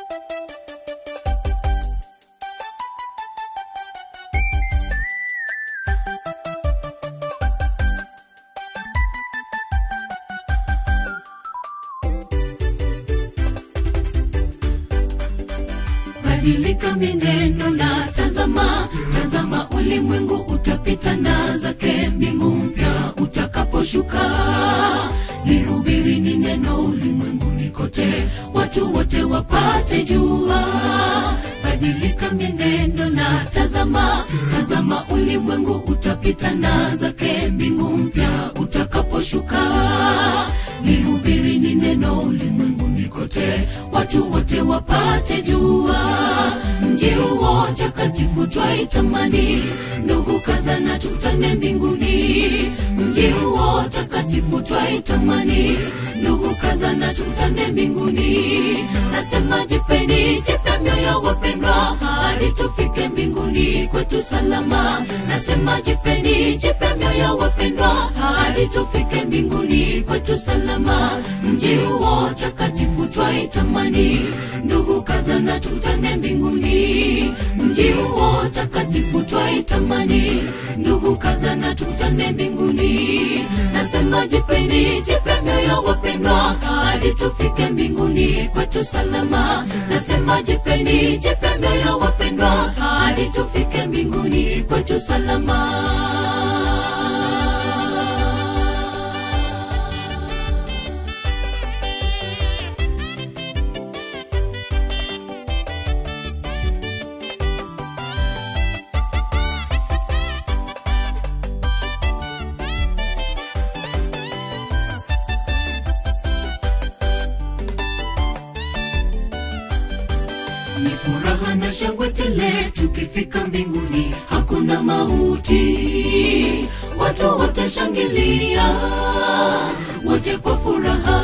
badilika mienendo na tazama tazama ulimwengu utapita na zake mbingu mpya utakaposhuka lihubirini neno ulimwenguni kote watu wote wapate jua badilika mienendo na tazama tazama ulimwengu utapita na zake mbingu mpya utakaposhuka lihubirini neno ulimwenguni kote watu wote wapate jua mji huo takatifu twaitamani ndugu kazana tukutane mbinguni mji huo takatifu twaitamani ndugu kazana tukutane mbinguni nasema jipeni jipe mioyo wapendwa hadi tufike mbinguni kwetu salama nasema jipeni jipe mioyo wapendwa hadi tufike mbinguni kwetu salama mji huo takatifu twaitamani ndugu kazana tukutane mbinguni mji huo takatifu twaitamani ndugu kazana tukutane mbinguni nasema jipeni jipe mioyo wapendwa hadi tufike mbinguni kwetu salama nasema jipeni jipe mioyo wapendwa hadi tufike mbinguni kwetu salama ni furaha na shangwe tele tukifika mbinguni hakuna mauti watu watashangilia wote kwa furaha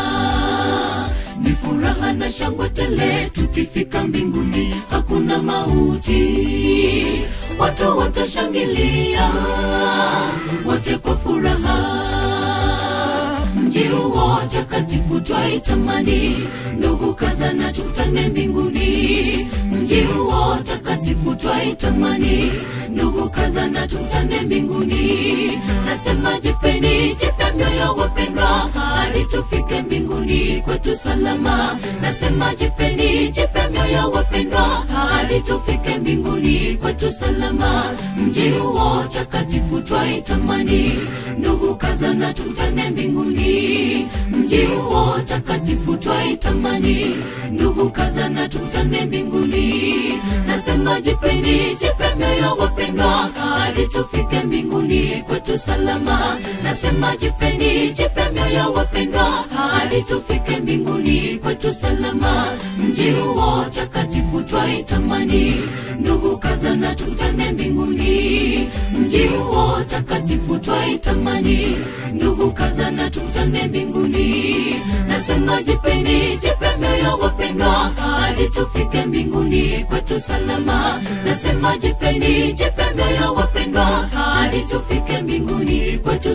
ni furaha na shangwe tele tukifika mbinguni hakuna mauti watu watashangilia wote kwa furaha mji huo takatifu twaitamani ndugu kazana tukutane mbinguni mji huo takatifu twaitamani ndugu kazana tukutane mbinguni nasema jipeni jipe mioyo wapendwa hadi tufike mbinguni kwetu salama nasema jipeni jipe mioyo wapendwa hadi tufike mbinguni kwetu salama mji huo takatifu twaitamani ndugu kazana tukutane mbinguni mji huo takatifu twaitamani ndugu kazana tukutane mbinguni nasema jipeni jipe mioyo wapendwa hadi tufike mbinguni kwetu salama nasema jipeni jipe mioyo wapendwa hadi tufike mbinguni kwetu salama mji huo takatifu twaitamani ndugu kazana tukutane mbinguni mji huo takatifu twaitamani ndugu kazana tukutane mbinguni nasema jipeni jipe mioyo wapendwa hadi tufike mbinguni kwetu salama nasema jipeni jipe mioyo wapendwa hadi tufike mbinguni kwetu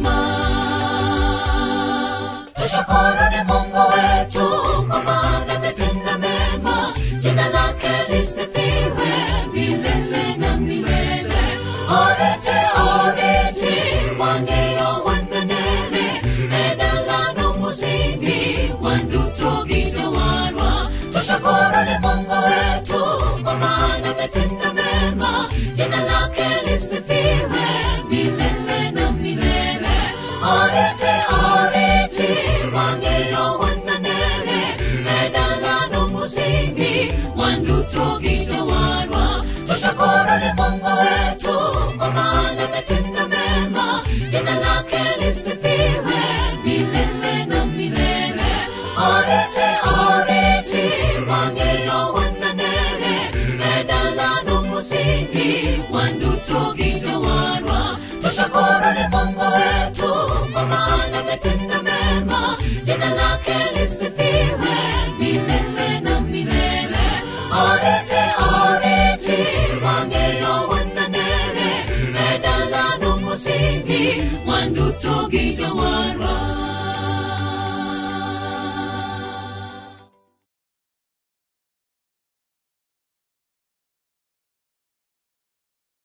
salama tushukuru ni mungu wetu kwa maana ametenda mema jina lake lisifiwe milele na milele orete orete wangeyo wananere edalano musingi wandutogijawarwa tushukuru ni mungu wetu kwa maana ametenda mema jina lake lisifiwe milele na milele orete orete wangeyo wananere edalano musingi wandutogijawarwa tushukuru ni mungu